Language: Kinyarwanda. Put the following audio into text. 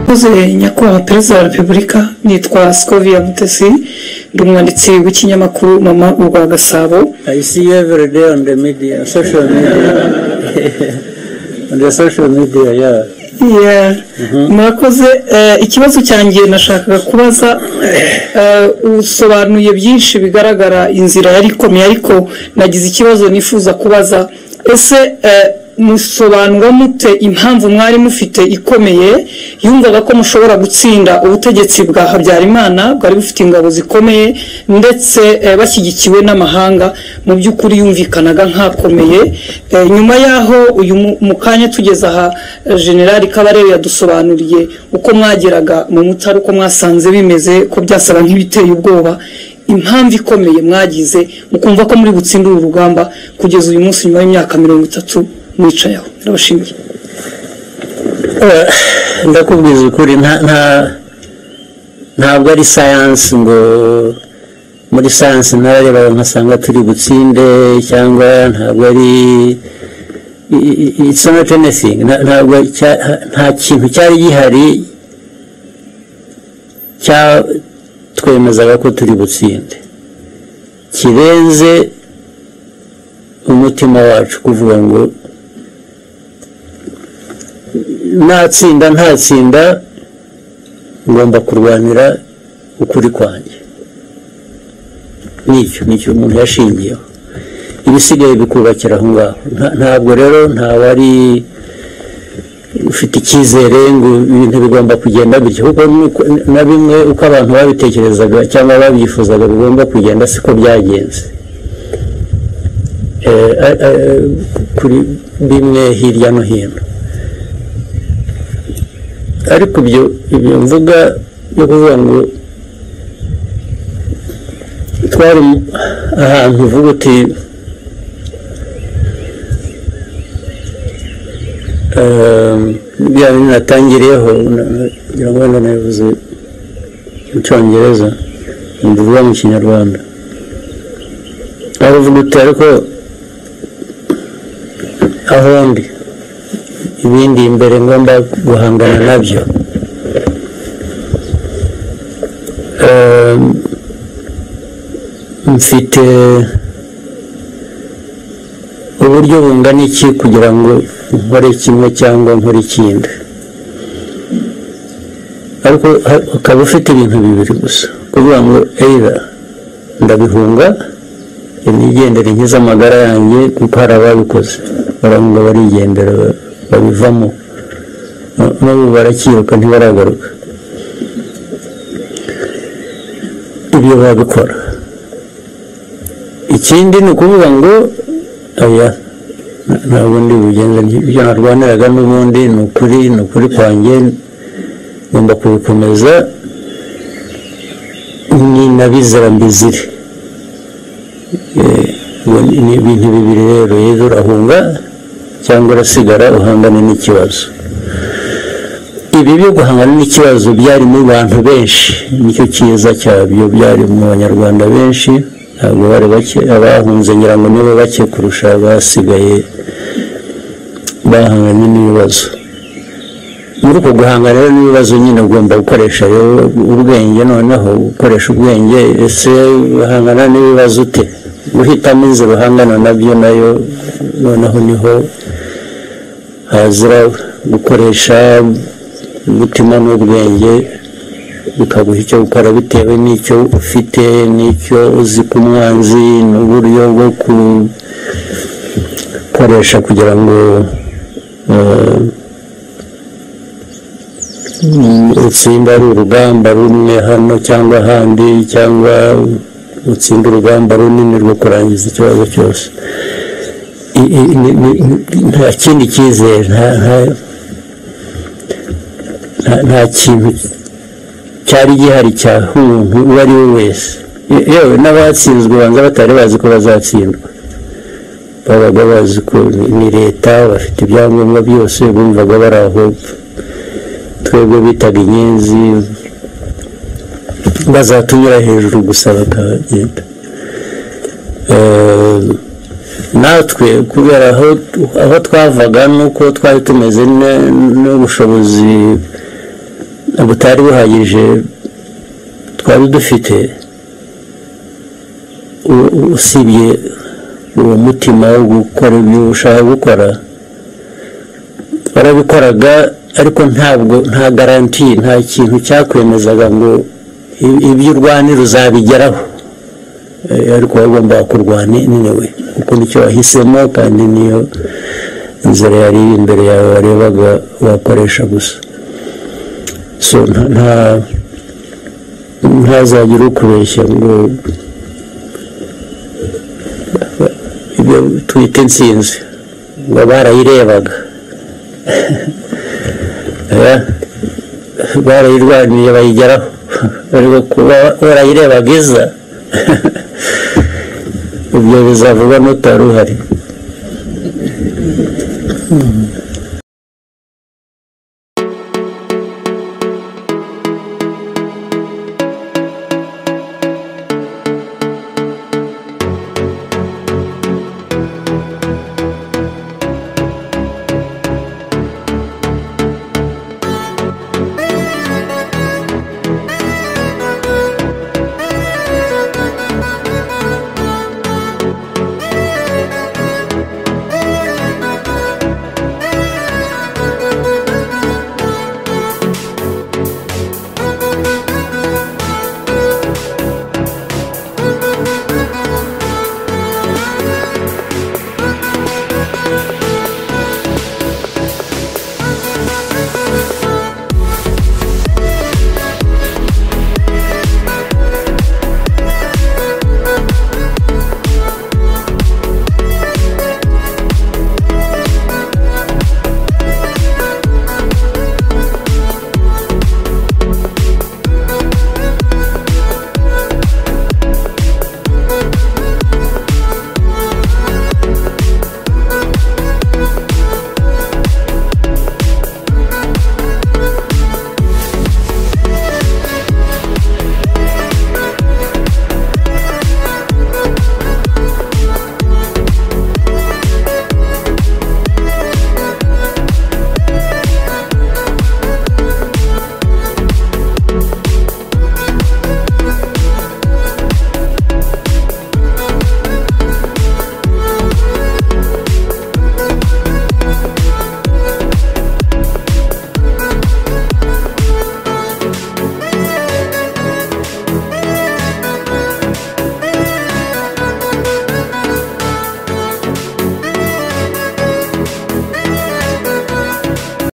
Murakoze Nyakubahwa Perezida wa Repubulika nitwa Skovia Mutesi ndi umwanditsi w'ikinyamakuru Mama urwa Gasabo I see you every day on the media, social media. on the social media, yeah. Yeah. murakoze Eh, ikibazo cyanjye nashakaga kubaza eh, usobanuye byinshi bigaragara inzira yari ikomeye ariko nagize ikibazo nifuza kubaza ese eh, musobanura mute impamvu mwari mufite ikomeye yumvaga ko mushobora gutsinda ubutegetsi bwa habyarimana bwari bufite ingabo zikomeye ndetse eh, bashyigikiwe n'amahanga mu by'ukuri yumvikanaga nk'akomeye Eh, nyuma y'aho uyu mu- mu kanya tugeze aha eh, generali kabarebe yadusobanuriye uko mwageraga mu mutara uko mwasanze bimeze ko byasaba nk'ibiteye ubwoba impamvu ikomeye mwagize mukumva ko muri butsinde uru rugamba kugeza uyu munsi nyuma y'imyaka mirongo itatu mwicaye aho ndabashimiye Eh, ndakubwiza ukuri nta nta ntabwo ari science ngo muri science nararebaga nkasanga turi butsinde cyangwa ntabwo ari i- i- it's not anything Nta- ntabwo cya- nta kintu cyari gihari cya twemezaga ko turi butsinde kirenze umutima wacu kuvuga ngo natsinda ntatsinda ngomba kurwanira ukuri kwanjye nicyo nicyo umuntu yashingiyeho ibisigaye bikubakira aho ngaho Nta- ntabwo rero ntawari ufite icyizere ngo ibintu bigomba kugenda gutya kuko nuko- na bimwe uko abantu babitekerezaga cyangwa babyifuzaga bigomba kugenda siko byagenze Eh, eh, eh, kuri bimwe hirya no hino ariko ibyo ibyo mvuga yo kuvuga ngo twari ahantu uvuga uti ehm, bya bintu natangiriyeho na- na- ngira ngo wenda nabivuze mu cyongereza mbivuga mu kinyarwanda aho uvuga uti ariko aho ndi ibindi imbere ngomba guhangana nabyo Ehm, mfite uburyo bungana iki kugira ngo nkore kimwe cyangwa nkore ikindi ariko ha- ukaba ufite ibintu bibiri gusa kuvuga ngo eira ndabihunga nigendere nkize amagara yanjye kuko hari ababikoze barahunga barigendera ba- babivamo Na- n'ubu barakiruka ntibaragaruka ibyo babikora ikindi ni ukuvuga ngo oya nta- ntabwo ndi bugenze ibyo narwaniraga n'ubundi ni ukuri ni ukuri kwanjye ngomba kubikomeza ni na bizira mbizire Eh, ngo ni ni ibintu bibiri rero yezu urahunga cyangwa urasigara uhangana n'ikibazo ibi byo guhangana n'ikibazo byari mu bantu benshi nicyo cyiza cyabyo byari mu banyarwanda benshi ntabwo bari bake abahunze ngira ngo nibo bake kurusha abasigaye bahanganye n'ibibazo muri uko guhangana rero n'ibibazo nyine ugomba gukoresha rero ubwenge noneho gukoresha ubwenge ese uhangana n'ibibazo ute guhitamo inzira uhangana nabyo nayo noneho niho hazira gukoresha umutima n'ubwenge bikaguha icyo gukora bitewe n'icyo ufite n'icyo uzi ku mwanzi n'uburyo bwo gukoresha kugira ngo eh, utsinda ari urugamba rumwe hano cyangwa ahandi cyangwa utsinda urugamba runini rwo kurangiza ikibazo cyose I- i- ni- ni- ni- nta kindi cyizere nta- nta- nta- nta kintu cyari gihari cya umuntu uwo ari we wese Ye- yewe n'abatsinzwe banza batari bazi ko bazatsindwa babaga bazi ko ni- ni leta bafite ibyangombwa byose bumvaga bari aho twebwe bitaga inyenzi bazatunyura hejuru gusa bakagenda Eh, natwe kubera aho aho twavaga n'uko twari tumeze ne- n'ubushobozi butari buhagije twari dufite u- u- usibye uwo mutima wo gukora ibyo ushaka gukora warabikoraga ariko ntabwo nta garanti nta kintu cyakwemezaga ngo i- ibyo urwanira uzabigeraho Eh, ariko wagombaga kurwana niwe kuko nicyo wahisemo kandi niyo inzira yari iri imbere yawe warebaga wakoresha gusa so nta nta- ntazagire ukubeshya ngo ibyo twite insinzi ngo barayirebaga Eh, barayirwaniye bayigeraho ariko kuba warayirebaga iza ibyo bizavuga n'utari uhari